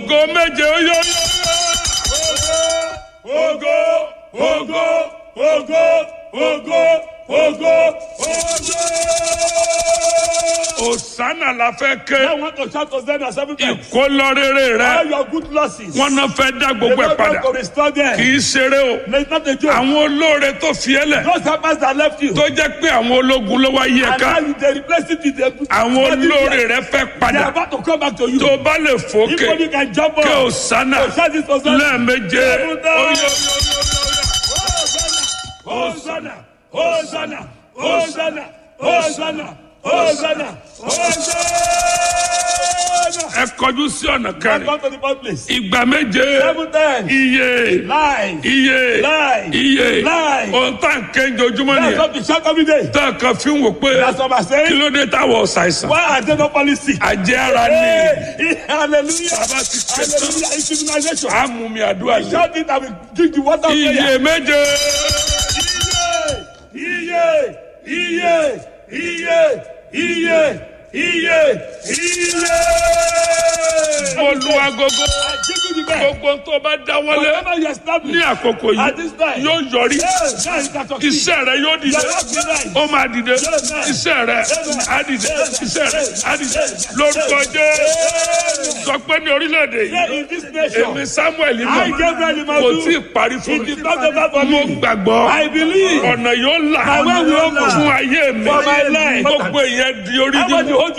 ògo méje ó yọ ògo ògo ògo ògo ògo ògo. Òsánà la fẹ́ ké I want to shout Hosanna seven times. ìkólọ́rẹ́rẹ́ All rẹ your good losses. wọn náà fẹ́ dá The gbogbo ẹ̀ Lord padà want to restore them. kì í ṣeré o No, it's not a joke. àwọn olóore tó fi ẹ́ lẹ̀ Those helpers that left you. tó jẹ́ pé àwọn ológun ló wá yí ẹ And ká now you they replace it with the àwọn olóore rẹ fẹ́ They are padà about to come back to you. tó bá lè If fòkè only you can jump kí up. Òsánà Shout this Hosanna. lẹ́ẹ̀méje Seven ó times. yọ. Hosanna, Hosanna, Hosanna, Hosanna, Hosanna, Hosanna. ẹ kọjú sí ọ̀nà Come kẹrin to the birthplace. ìgbà méje Seven times. iye Lies. iye Lie. iye Lie. ohun tá à ń kéńjọ ojúmọ́ That's nìyẹn what we shout every day. tá a kan fi ń wò pé That's what I'm kí saying. ló dé táwọn ṣàìsàn Why are they not policy? àjẹ́ ara ni Hey, hallelujah. bàbá ti ké tán Hallelujah. It's immunization. àmúmi àdúrà yìí Shout it and we drink the water of prayer. iye méje Iye, iye, iye, iye, iye, iye. olúwagogo I give you the best. gbogbo tó bá dáwọ́lé Whatever you ní establish àkókò at yìí this time. yóò yọrí Yes, now you can succeed. iṣẹ́ rẹ yóò dìde Your work will rise. ó máa dìde iṣẹ́ rẹ á dìde iṣẹ́ rẹ á dìde lórúkọ Jésù sọ pé ní orílẹ̀-èdè Here yìí in this nation, èmi Samuel I, mọ̀ Gabriel kò Imadu, tí ì parí fún it mi is not over for mo me. gbàgbọ́ I believe ọ̀nà yóò là My way will open. fún ayé mi For my life. gbogbo ìyẹn di orí I want nínú to hold